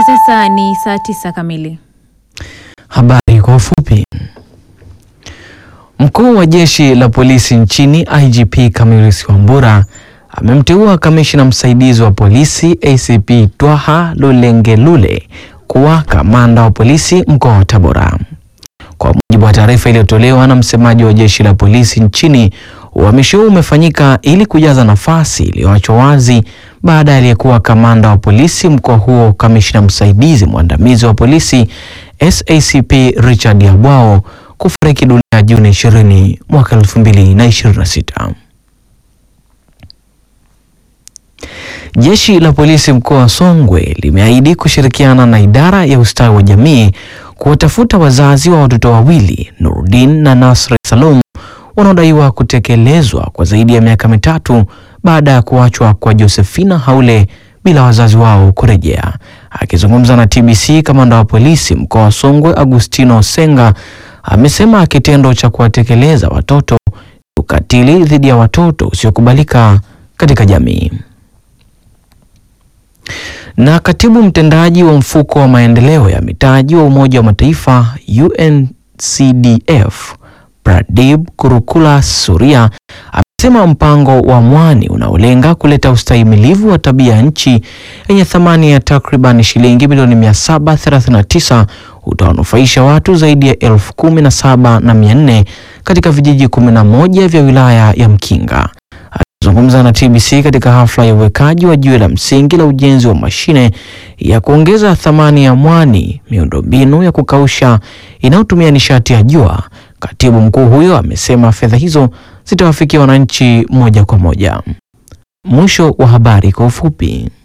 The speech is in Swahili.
Hivi sasa ni saa tisa kamili. Habari kwa ufupi. Mkuu wa jeshi la polisi nchini IGP Camillus Wambura amemteua kamishna msaidizi wa polisi ACP Twaha Lulengelule kuwa kamanda wa polisi mkoa wa Tabora. Kwa mujibu wa taarifa iliyotolewa na msemaji wa jeshi la polisi nchini, uhamisho huu umefanyika ili kujaza nafasi iliyoachwa wazi baada ya aliyekuwa kamanda wa polisi mkoa huo kamishna msaidizi mwandamizi wa polisi SACP Richard Yabwao kufariki dunia Juni 20 mwaka 2026. Jeshi la polisi mkoa wa Songwe limeahidi kushirikiana na idara ya ustawi wa jamii kuwatafuta wazazi wa watoto wawili Nurdin na Nasri Salum wanaodaiwa kutekelezwa kwa zaidi ya miaka mitatu baada ya kuachwa kwa Josephina Haule bila wazazi wao kurejea. Akizungumza na TBC, kamanda wa polisi mkoa wa Songwe Agustino Senga amesema kitendo cha kuwatekeleza watoto ni ukatili dhidi ya watoto usiokubalika katika jamii. Na katibu mtendaji wa mfuko wa maendeleo ya mitaji wa Umoja wa Mataifa UNCDF Pradip Kurukula Suria amesema mpango wa mwani unaolenga kuleta ustahimilivu wa tabia ya nchi yenye thamani ya takriban shilingi milioni 739 utawanufaisha watu zaidi ya elfu kumi na saba na mia nne katika vijiji 11 vya wilaya ya Mkinga. Akizungumza na TBC katika hafla ya uwekaji wa jiwe la msingi la ujenzi wa mashine ya kuongeza thamani ya mwani, miundombinu ya kukausha inayotumia nishati ya jua, katibu mkuu huyo amesema fedha hizo zitawafikia wananchi moja kwa moja. Mwisho wa habari kwa ufupi.